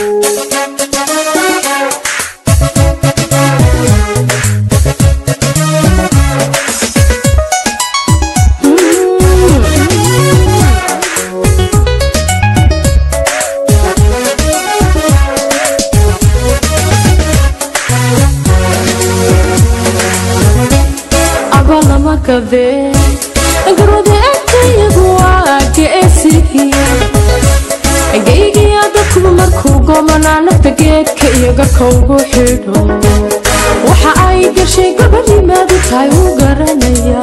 abalama kabe garwada agtayagu waa geesihiya geygiya dadkuba markuu goomanaa nafta geedka iyo garka ugu xidho waxa ay gashay gabadhimaadu tahay uu garanaya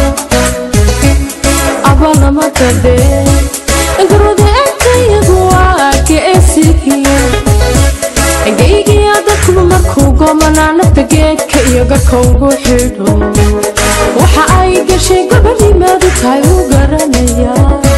abalama kabe garwada agtayagu waa geesihiya geygiya dadkuba markuu goomanaa nafta geedka iyo garka ugu xidho waxa ay gashay gabadhimaadu tahay uu garanaya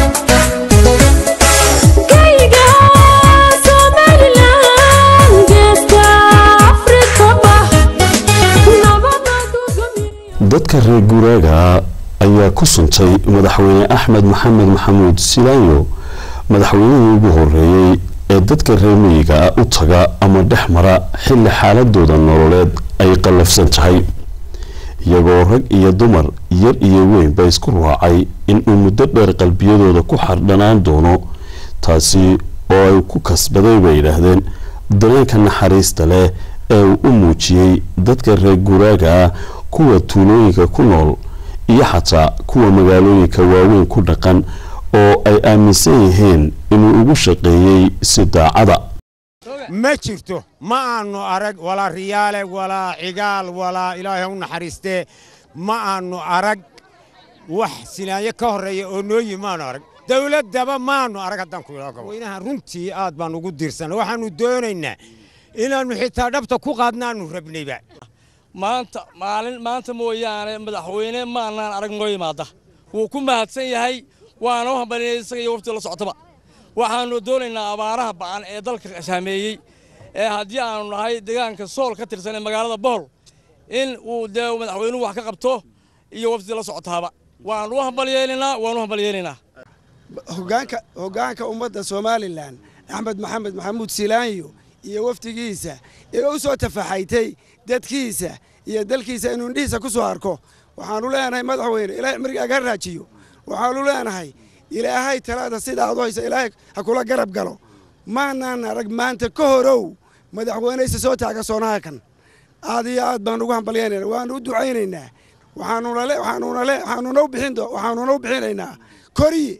Geyga Somaliland, geeska Afrikaba, nabada gogobyo. dadka reer guuraaga ayaa ku suntay madaxweyne axmed maxamed maxamuud silaanyo madaxweynihii ugu horeeyey ee dadka reer miyiga ah u taga ama dhex mara xilli xaaladooda nololeed ay qallafsan tahay iyagoo rag iyo dumar yar iyo weynba isku raacay inuu muddo dheer qalbiyadooda ku xardhanaan doono taasi oo ay ku kasbaday bay yidhaahdeen dareenka naxariista leh ee uu u muujiyey dadka reer guuraaga ah kuwa tuulooyinka ku nool iyo xataa kuwa magaalooyinka waaweyn ku dhaqan oo ay aaminsan yihiin inuu ugu shaqeeyey si daacada ma jirto ma aanu arag walaa riyaale walaa cigaal walaa ilaahay u naxariistee ma aanu arag wax silaanyo ka horreeya oo noo yimi maanu arag dawladdaba maanu arag haddaan ku idhaaho weynaha runtii aad baan ugu diirsanay waxaannu doonaynaa inaannu xitaa dhabta ku qaadnaannu rabnayba maanta maalin maanta mooyaane madaxweyne maanaan arag noo yimaada wuu ku mahadsan yahay waana u hambalinay isaga iyo wafti la socotaba waxaannu doonaynaa abaaraha ba'an ee dalka saameeyey ee haddii aanu nahay deegaanka sool ka tirsan ee magaalada bohol in uu dee madaxweynuhu wax ka qabto iyo wafdi la socotaaba waanu u hambalyeelaynaa waanu u hambalyeelaynaa hogaanka hoggaanka ummadda somalilan axmed maxamed maxamuud silaanyo iyo wafdigiisa ee u soo tafaxaytay dadkiisa iyo dalkiisa inuu indhihiisa ku soo arko waxaanu leenahay madaxweyne ilaahay cimriga aga raajiyo waxaanu leenahay ilaahay talaada sida aad u haysa ilaahay ha kula garab galo maanaan arag maanta ka horow madaxweyneysa soo taaga soonaha kan aad iyo aad baan ugu hambalyaynayna waanu u ducaynaynaa waxaanuna le waxaanuna le waxaanuna u bixin do waxaanuna u bixinaynaa koriye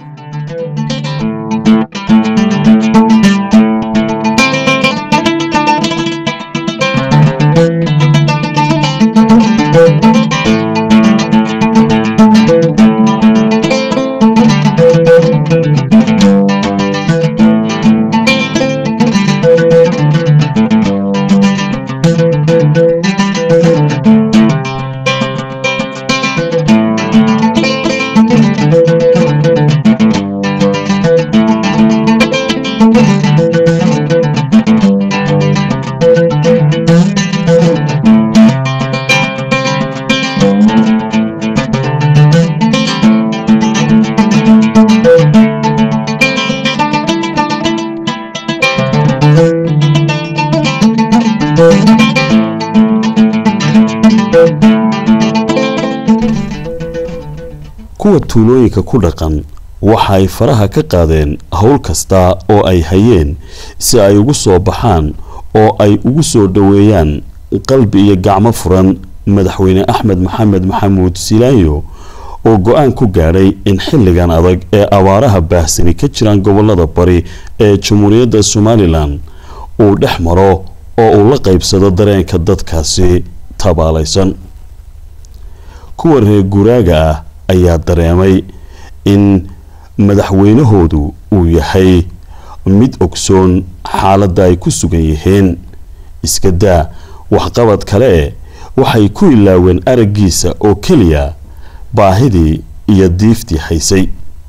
kuwa tuulooyinka ku dhaqan waxa ay faraha ka qaadeen howl kasta oo ay hayeen si ay ugu soo baxaan oo ay ugu soo dhoweeyaan qalbi iyo gacmo furan madaxweyne axmed maxamed maxamuud silaanyo oo go-aan ku gaadhay in xilligan adag ee abaaraha baahsani ka jiraan gobolada bari ee jamhuuriyadda somalilan uu dhex maro oo uu la qaybsado dareenka dadkaasi tabaalaysan kuwa reer guuraaga ah ayaa dareemay in madaxweynahoodu uu yahay mid ogsoon xaaladda ay ku sugan yihiin iska daa waxqabad kale e waxay ku ilaaween araggiisa oo keliya baahidii iyo diiftii haysay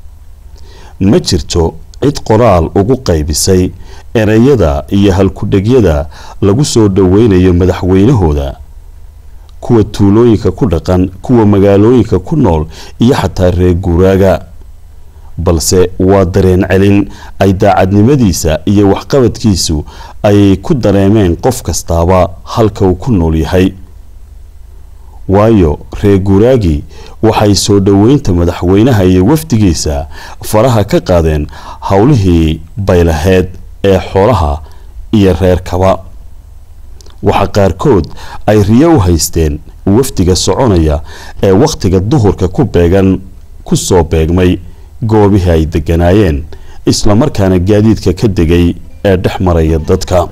ma jirto cid qoraal ugu qaybisay ereyada iyo halkudhegyada lagu soo dhoweynayo madaxweynahooda kuwa tuulooyinka ku dhaqan kuwa magaalooyinka ku nool iyo xataa reer guuraaga balse waa dareen celin ay daacadnimadiisa iyo waxqabadkiisu ay ku dareemeen qof kastaaba halka uu ku nool yahay waayo reer guuraagi waxay soo dhoweynta madaxweynaha iyo wafdigiisa faraha ka qaadeen howlihii baylaheed ee xoolaha iyo reerkaba waxaa qaarkood ay riyo u haysteen wafdiga soconaya ee wakhtiga duhurka ku beegan ku soo beegmay goobihii ay degganaayeen islamarkaana gaadiidka ka degay ee dhex maraya dadka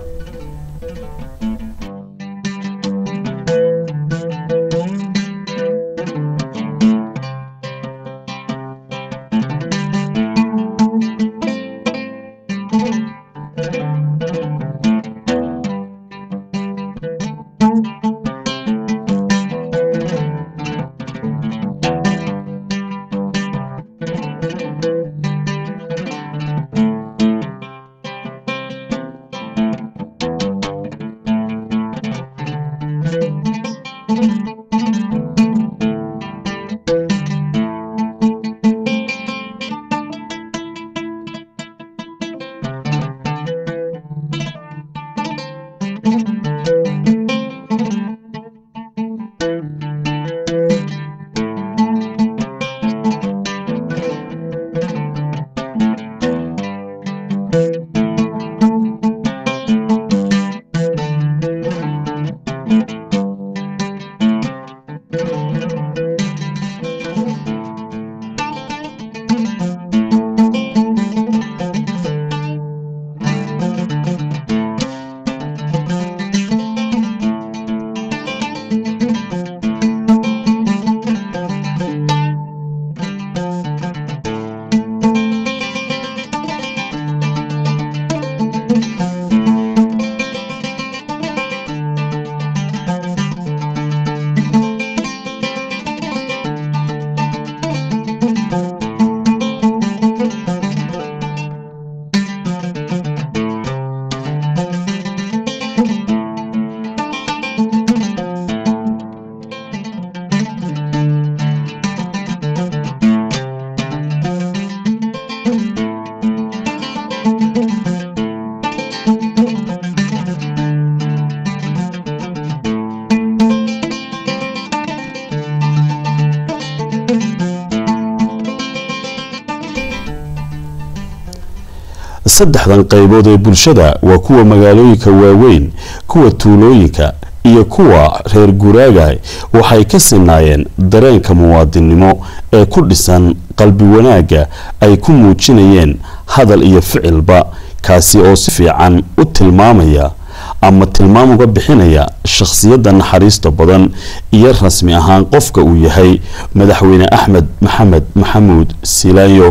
saddexdan qaybood ee bulshada waa kuwa magaalooyinka waaweyn kuwa tuulooyinka iyo kuwa reer guraaga waxay ka sinaayeen dareenka muwaadinnimo ee ku dhisan qalbi wanaagga ay ku muujinayeen hadal iyo ficilba kaasi oo si fiican u tilmaamaya ama tilmaam uga bixinaya shakhsiyadda naxariista badan iyo rasmi ahaan qofka uu yahay madaxweyne axmed maxamed maxamuud silaayo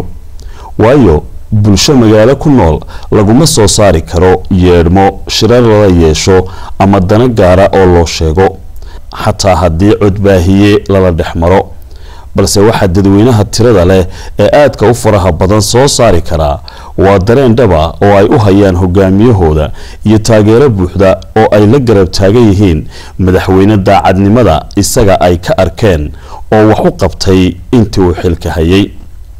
waayo bulsho magaalo ku nool laguma soo saari karo yeedhmo shirar lala yeesho ama dana gaara oo loo sheego xataa haddii codbaahiye lala dhex maro balse waxaa dadweynaha tirada leh ee aadka u faraha badan soo saari karaa waa dareen dhaba oo ay u hayaan hogaamiyahooda iyo taageero buuxda oo ay la garab taagan yihiin madaxweyne daacadnimada isaga ay ka arkeen oo wax u qabtay intii uu xilka hayay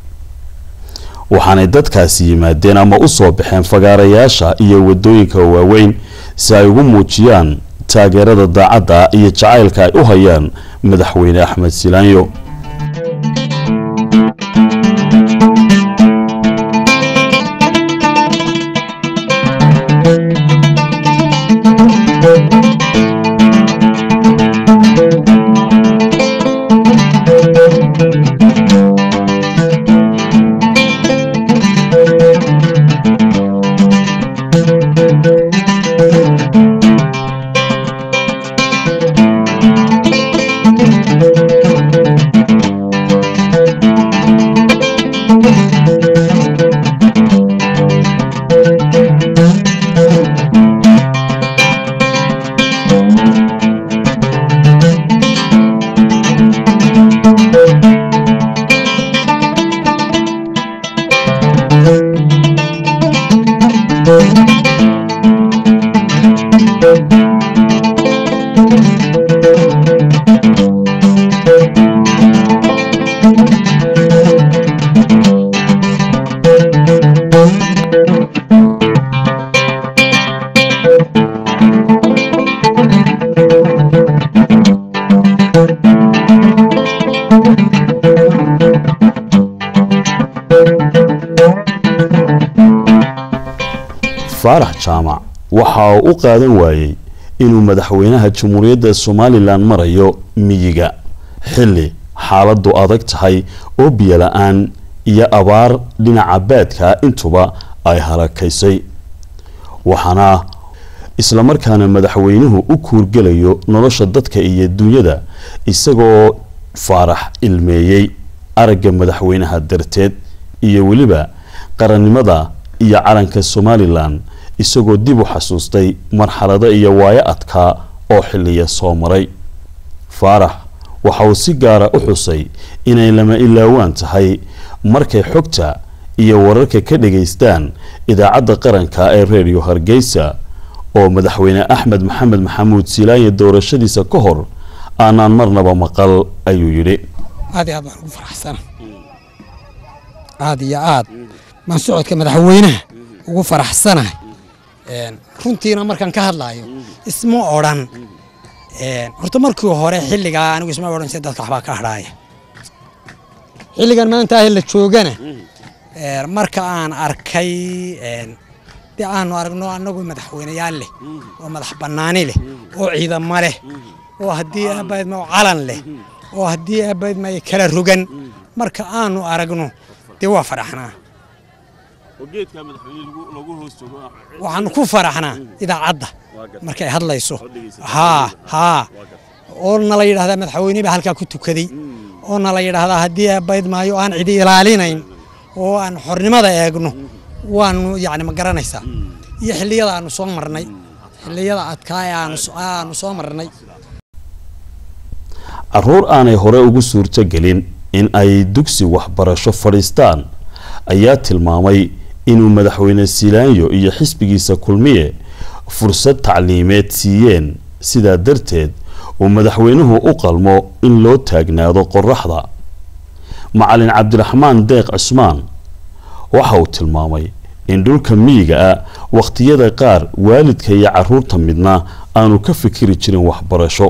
waxaanay dadkaasi yimaadeen ama u soo baxeen fagaarayaasha iyo wadooyinka waaweyn si ay ugu muujiyaan taageerada daacadda iyo jacaylka ay u hayaan madaxweyne axmed silaanyo faarax jaamac waxa uu u qaadan waayey inuu madaxweynaha jamhuuriyadda somalilan marayo miyiga xilli xaaladdu adag tahay oo biyo la-aan iyo abaar dhinaca baadka intuba ay halakaysay waxaana islamarkaana madaxweynuhu u kuurgelayo nolosha dadka iyo dunyada isagoo faarax ilmeeyey aragga madaxweynaha darteed iyo weliba qarannimada iyo calanka somalilan isagoo dib u xasuustay marxalado iyo waayo adkaa oo xilliya soo maray faarax waxa uu si gaara u xusay inay lama ilaawaan tahay markay xogta iyo wararka ka dhagaystaan idaacadda qaranka ee reediyo hargeysa oo madaxweyne axmed maxamed maxamuud silaanye doorashadiisa ka hor aanaan marnaba maqal ayuu yidhi aad iyo aad baan ugu faraxsana aad iyo aad baan socodka madaxweynaha ugu faraxsanahay runtiina markaan ka hadlaayo isma odhan horta markii hore xilligaa anigu isma odhan si dadka waxbaa ka hadhaaya xilligan maanta ah la joogana marka aan arkay dee aanu aragno annagu madaxweyneyaal leh oo madax bannaani leh oo ciidamo leh oo haddii aabayd ma calan leh oo haddii aabayd ma kala rogan marka aanu aragno dee waa faraxnaa waxaanu ku faraxnaa idaacadda markay hadlayso haa haa oo nala yidhahdaa madaxweyne baa halkaa ku tukaday oo nala yidhaahdaa haddii aabayd maayo aan cidi ilaalinayn oo aan xornimada eegno waanu yacni ma garanaysaa iyo xilliyada aanu soo marnay xilliyada adkaa ee aanu soo marnay caruur aanay hore ugu suurto gelin in ay dugsi waxbarasho fadhiistaan ayaa tilmaamay inuu madaxweyne silaanyo iyo xisbigiisa kulmiye fursad tacliimeed siiyeen sidaa darteed uu madaxweynuhu u qalmo in loo taagnaado qoraxda macalin cabdiraxmaan deeq cismaan waxa uu tilmaamay in dhulka miyiga ah wakhtiyada qaar waalidka iyo caruurta midna aanu ka fikiri jirin waxbarasho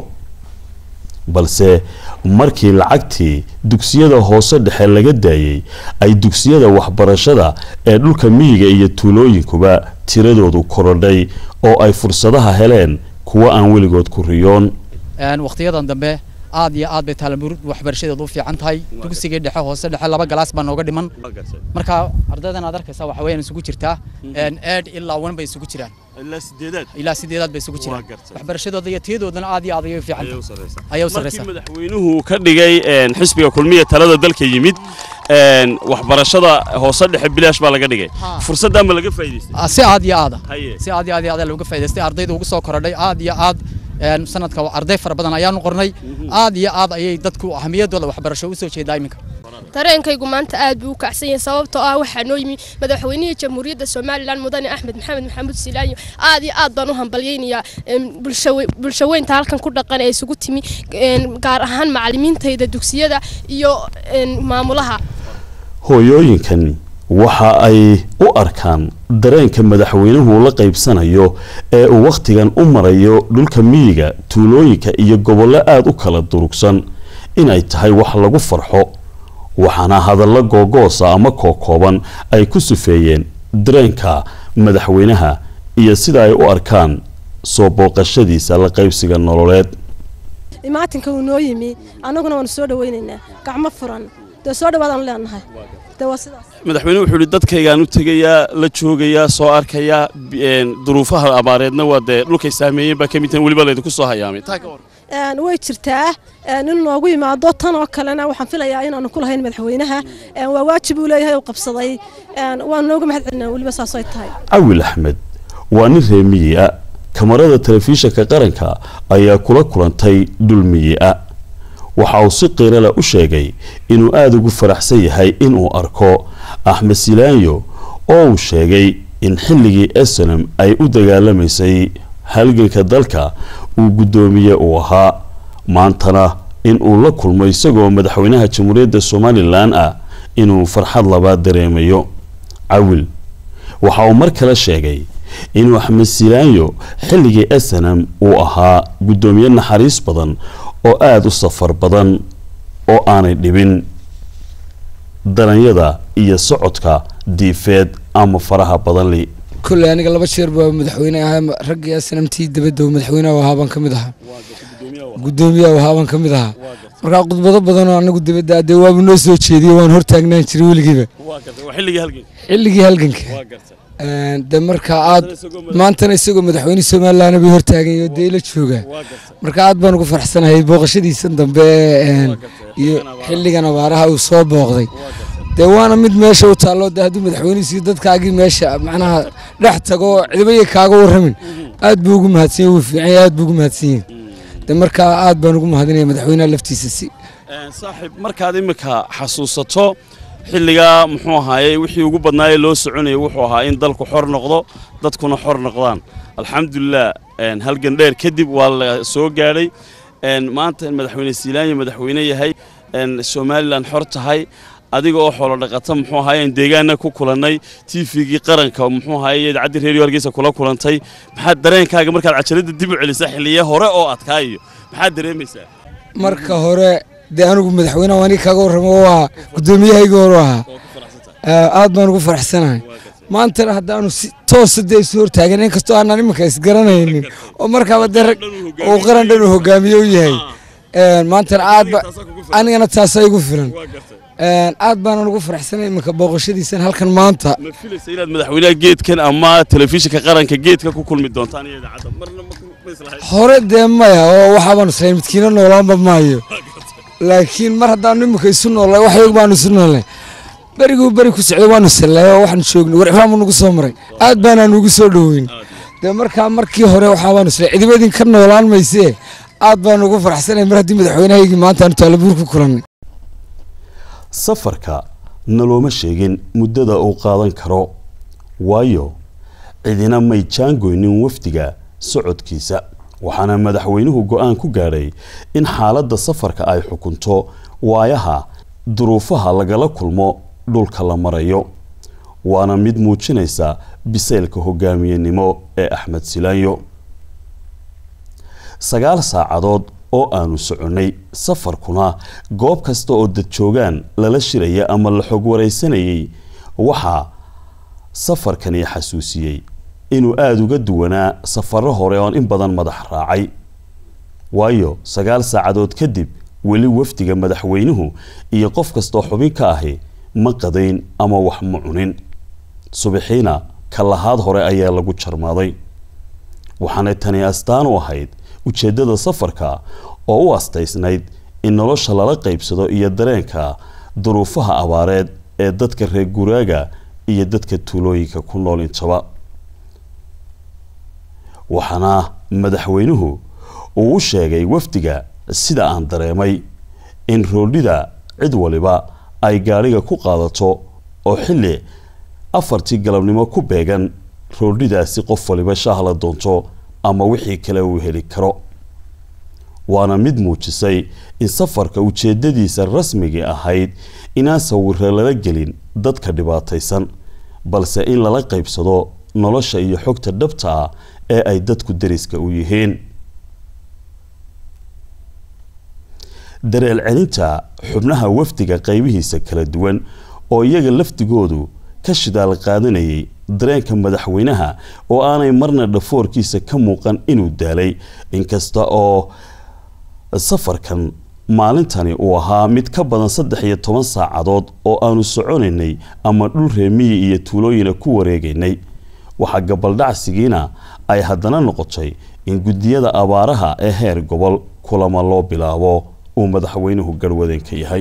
balse markii lacagtii dugsiyada hoose dhexe laga daayey ay dugsiyada waxbarashada ee dhulka miyiga iyo tuulooyinkuba tiradoodu korodhay oo ay fursadaha heleen kuwa aan weligood ku riyoon wakhtiyadan dambe aad iyo aad bay taalamur waxbarashadeedu u fiican tahay dugsigii dhexe hoose dhexe laba galaas baa nooga dhiman marka ardaydan aad arkaysaa waxa weeyaan isugu jirtaa eed ilaa wan bay isugu jiraan ilaa sideedaad bay isugu jiraan waxbarashadooda iyo tiyadoodana aad iyo aad ayay u fiican ayay u sarreysaa madaxweynuhu ka dhigay xisbiga kulmiya talada dalka yimid waxbarashada hoose dhexe bilaash baa laga dhigay fursaddan ma laga faa'iidaystay si aad iyo aada si aad iyo aad iyo aad looga faa'iidaystay ardayda ugu soo korodhay aad iyo aad sanadka arday fara badan ayaanu qornay aad iyo aad ayay dadku ahamiyadooda waxbarasho u soo jeedaa iminka dareenkaygu maanta aad buu u kacsan yahay sababtoo ah waxaa noo yimi madaxweynihii jamhuuriyadda somalilan mudane axmed maxamed maxamuud silaanyo aad iyo aad baan u hambalyaynayaa bulshaweynta halkan ku dhaqan ee isugu timi gaar ahaan macalimiintayda dugsiyada iyo maamulaha hooyooyinkan waxa ay u arkaan dareenka madaxweynuhu la qaybsanayo ee uu wakhtigan u marayo dhulka miyiga tuulooyinka iyo gobollo aada u kala durugsan inay tahay wax lagu farxo waxaana hadallo googoosa ama kookooban ay ku sufeeyeen dareenka madaxweynaha iyo sida ay u arkaan soo booqashadiisa la qaybsiga nololeed imaatinka uu noo yimi annaguna waanu soo dhawaynaynaa gacmo furan dee soo dhawaadaan leenahay dee waa sidaas madaxweynuhu wuxuu yidhi dadkaygaan u tegayaa la joogayaa soo arkayaa duruufaha abaareedna waa dee dhulkay saameeyeen baa ka mid tahan weliba laydinku soo hayaamay taa ka hor way jirtaa in noogu yimaado tan oo kalena waxaan filayaa inaanu ku lahayn madaxweynaha waa waajib uu leeyahay uu qabsaday waanu nooga mahad celinaa weliba saas ay tahay cawil axmed waa nin reer miyi a kamarada telefishinka qaranka ayaa kula kulantay dhul miyi a waxa uu si qiirala u sheegay inuu aada ugu faraxsan yahay inuu arko axmed silaanyo oo uu sheegay in xilligii esenam ay u dagaalamaysay halganka dalka uu guddoomiye uu ahaa maantana in uu la kulmo isagoo madaxweynaha jamhuuriyadda somalilan ah inuu farxad labaad dareemayo cawil waxa uu mar kale sheegay inuu axmed silaanyo xilligii esenam uu ahaa guddoomiye naxariis badan oo aada u safar badan oo aanay dhibin daranyada iyo socodka diifeed ama faraha badanli kolley aniga laba jeer baa madaxweyne ahaa raggii snamtii dabadda madaxweynaha ahaa baan ka mid ahaa guddoomiyaha ahaa baan ka mid ahaa markaa khudbado badan oo anagu dabadda dee waaba noo soo jeediye waan hortaagnaan jiray weligiiba xilligii halganka de markaa aad maantana isagoo madaxweyne somalilandna bay hortaagan oo dee la joogaa marka aad baan ugu faraxsanahay booqashadiisan dambe iyo xilligan abaaraha uu soo booqday dee waana mid meesha u taallo de hadduu madaxweynihisiyo dadkaagii meesha macnaha dhex tago cidibayay kaaga warramin aad buu ugu mahadsan yahay wuu fiican yahay aad buu ugu mahadsan yahay de markaa aad baan ugu mahadinaya madaxweynaha laftiisa si saaxiib markaad imika xasuusato xilligaa muxuu ahaaye wixii ugu badnaayee loo soconayay wuxuu ahaa in dalku xor noqdo dadkuna xor noqdaan alxamdulilah halgan dheer kadib waa la soo gaadhay maanta madaxweyne siilaanya madaxweyne yahay somalilan xor tahay adiga oo xoolo dhaqata muxuu ahaayeen deegaanna ku kulannay tvgii qaranka muxuu ahaaye idaacadii reeriyo hargeysa kula kulantay maxaad dareenkaaga markaad cajaladda dib u celisaa xilliye hore oo adkaayo maxaad dareemaysaa marka hore dee anigu madaxweynaha aniga kaaga warramo waa guddoomiyahayga hore ahaa aad baan ugu faraxsanahay maantana haddaanu si toosa dee isu hortaagan inkastoo aanan iminka isgaranaynin oo markaaba dee rag uu qaran dhan uu hogaamiye u yahay maantana aad ba anigana taasaa igu filan aad baanan ugu faraxsanay iminka booqashadiisan halkan maanta ma filaysa inaad madaxweynaha geedkan ama telefishinka qaranka geedka ku kulmi doontaan iyo idaacadda marna ma islahayd hore dee maya oo waxaabaanu islahay midkiina noolaanba maayo laakiin mar haddaanu iminka isu noolnay wax yog baanu isu noolnay beriguu beri ku socday waanu sallay oo waxaanu joognay war ibraahim nagu soo maray aad baanaanu ugu soo dhoweyn dee markaa markii hore waxaabaanu islahay cidiba idinka noolaan maysee aad baanu ugu faraxsanay mar haddii madaxweynahaygii maanta aanu taalabuur ku kulannay safarka nalooma sheegin muddada uu qaadan karo waayo cidina may jaangoynin wafdiga socodkiisa waxaana madaxweynuhu go-aan ku gaadhay in xaaladda safarka ay xukunto waayaha duruufaha lagala kulmo dhulka la marayo waana mid muujinaysa bisaylka hogaamiyenimo ee axmed silaanyo sagaal saacadood oo aanu soconnay safarkuna goob kasta oo dad joogaan lala shiraya ama la xog waraysanayay waxaa safarkani xasuusiyey inuu aada uga duwanaa safarro hore oon in badan madax raacay waayo sagaal saacadood kadib weli wafdiga madaxweynuhu iyo qof kastoo xubin ka ahi ma qadayn ama wax ma cunin subaxiina ka lahaad hore ayaa lagu jarmaaday waxaanay tani astaan u ahayd ujeeddada safarka oo u astaysnayd in nolosha lala qaybsado iyo dareenka duruufaha abaareed ee dadka reer guraaga iyo dadka tuulooyinka ku nool intaba waxaana madaxweynuhu uu u sheegay wafdiga sida aan dareemay in roodhida cid waliba ay gaadhiga ku qaadato oo xilli afartii galabnimo ku beegan roodhidaasi qof waliba shahla doonto ama wixii kale uu heli karo waana mid muujisay in safarka ujeeddadiisa rasmigii ahayd inaan sawiro lala gelin dadka dhibaataysan balse in lala qaybsado nolosha iyo xogta dhabta ah ee ay dadku dariska u yihiin dareel celinta xubnaha wafdiga qaybihiisa kala duwan oo iyaga lafdigoodu ka shidaal qaadanayay dareenka madaxweynaha oo aanay marna dhafoorkiisa ka muuqan inuu daalay inkasta oo safarkan maalintani uu ahaa mid ka badan saddex iyo toban saacadood oo aanu soconaynay ama dhul reemiyi iyo tuulooyina ku wareegaynay waxaa gabaldhacsigiina ay haddana noqotay in guddiyada abaaraha ee heer gobol kulama loo bilaabo uu madaxweynuhu garhwadeen ka yahay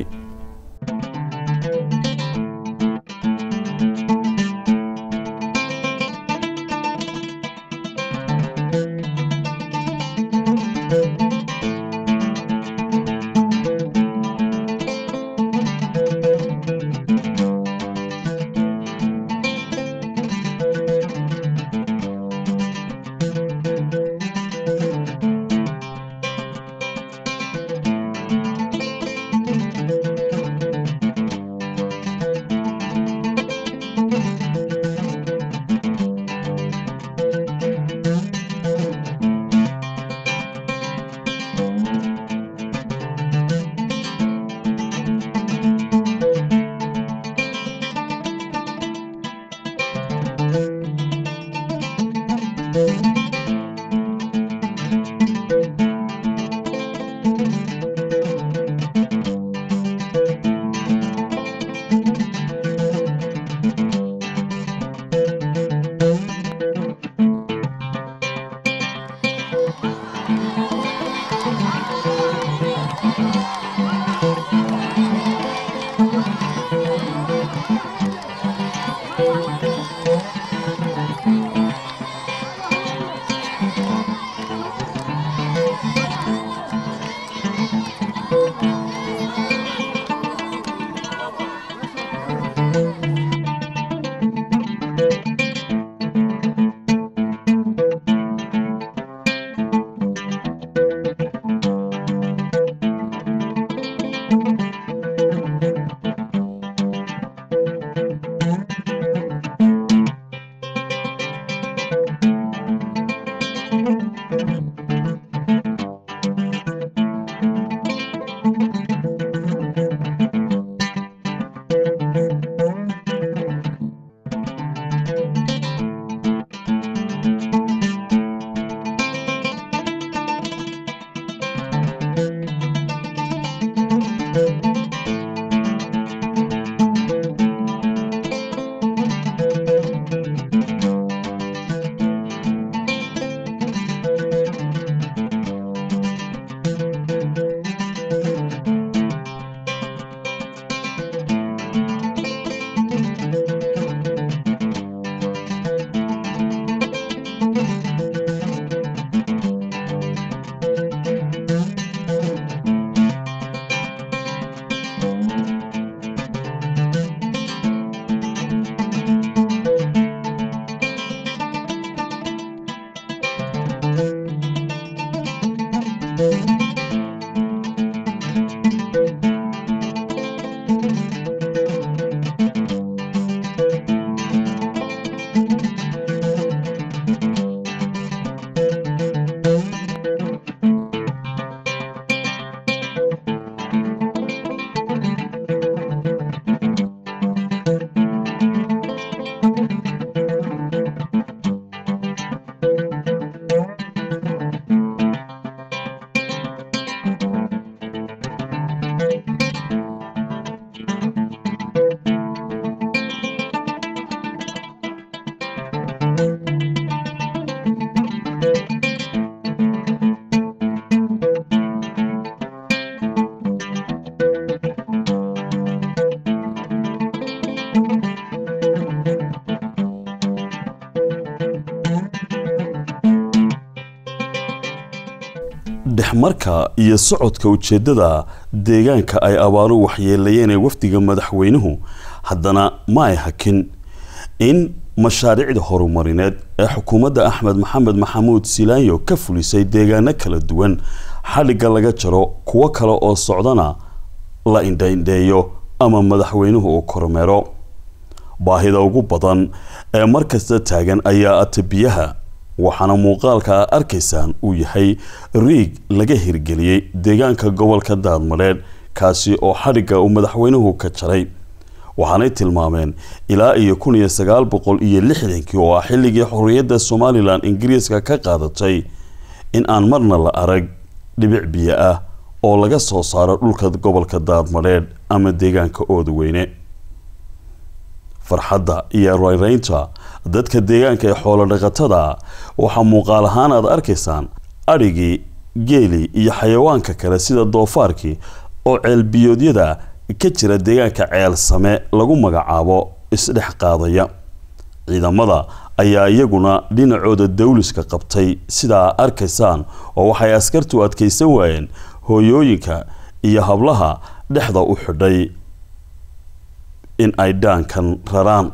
dhexmarka iyo socodka ujeeddada deegaanka ay abaaru waxyeelayeen ee wafdiga madaxweynuhu haddana ma ay hakin in mashaariicda horumarineed ee xukuumadda axmed maxamed maxamuud silaanyo ka fulisay deegaano kala duwan xadhigga laga jaro kuwo kale oo socdana la indhaindheeyo ama madaxweynuhu uu kormeero baahida ugu badan ee markasta taagan ayaa ata biyaha waxaana muuqaalka a arkaysaan uu yahay riig laga hirgeliyey deegaanka gobolka daadmadheedh kaasi oo xadhigga uu madaxweynuhu ka jaray waxaanay tilmaameen ilaa iyo kun iyo sagaal boqol iyo lixdankii oo ah xilligii xorriyadda somalilan ingiriiska ka qaadatay in aan marna la arag dhibic biyo ah oo laga soo saaro dhulka gobolka daadmadheedh ama deegaanka oodaweyne farxadda iyo rayraynta dadka deegaanka ee xoolo dhaqatada waxaa muuqaal ahaan aad arkaysaan adhigii geeli iyo xayawaanka kale sida doofaarkii oo ceelbiyoodyada ka jira deegaanka ceel same lagu magacaabo isdhex qaadaya ciidamada ayaa iyaguna dhinacooda dawliska qabtay sidaa arkaysaan oo waxay askartu adkaysan waayeen hooyooyinka iyo hablaha dhexda u xidhay in ay dhaankan raraan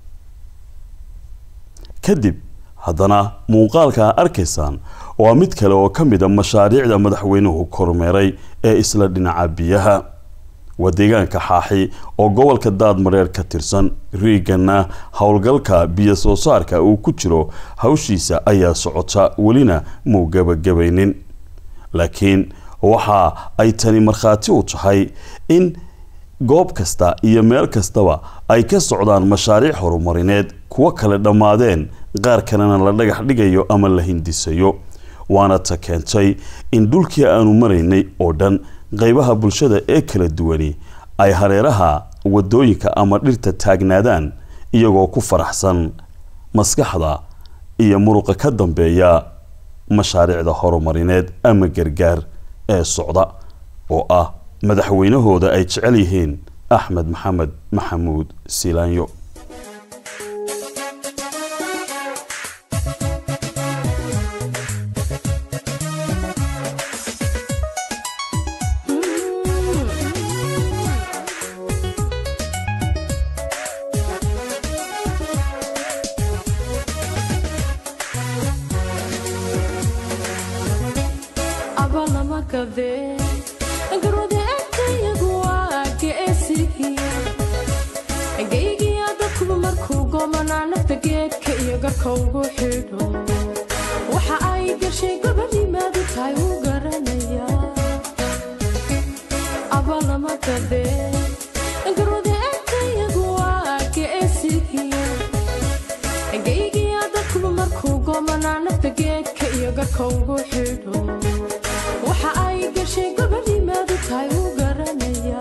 kadib haddana muuqaalka arkaysaan waa mid kale oo ka mid a mashaariicda madaxweynuhu kormeeray ee isla dhinaca biyaha waa deegaanka xaaxi oo gobolka daadmareer ka tirsan riigana howlgalka biyo soo saarka uu ku jiro hawshiisa ayaa socota welina muu gabagabaynin laakiin waxa ay tani markhaati u tahay in goob kasta iyo meel kastaba ay ka socdaan mashaariic horumarineed kuwo kale dhammaadeen qaar kalena la dhagax dhigayo ama la hindisayo waana ta keentay in dhulkii aanu maraynay oo dhan qeybaha bulshada ee kala duwani ay hareeraha wadooyinka ama dhirta taagnaadaan iyagoo ku faraxsan maskaxda iyo muruqa ka dambeeya mashaariicda horumarineed ama gargaar ee socda oo ah madaxweynahooda ay jecel yihiin axmed maxamed maxamuud silaanyo waxa ay gashay gobanimaadu tahay u garanaya abalama gabe garwada egtayagu waa geesigiya geygiya dadkuba markuu goomanaa nafta geedka iyo garka ugu xidho waxa ay gashay gobanimaadu tahay u garanaya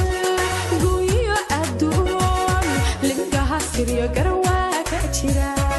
jira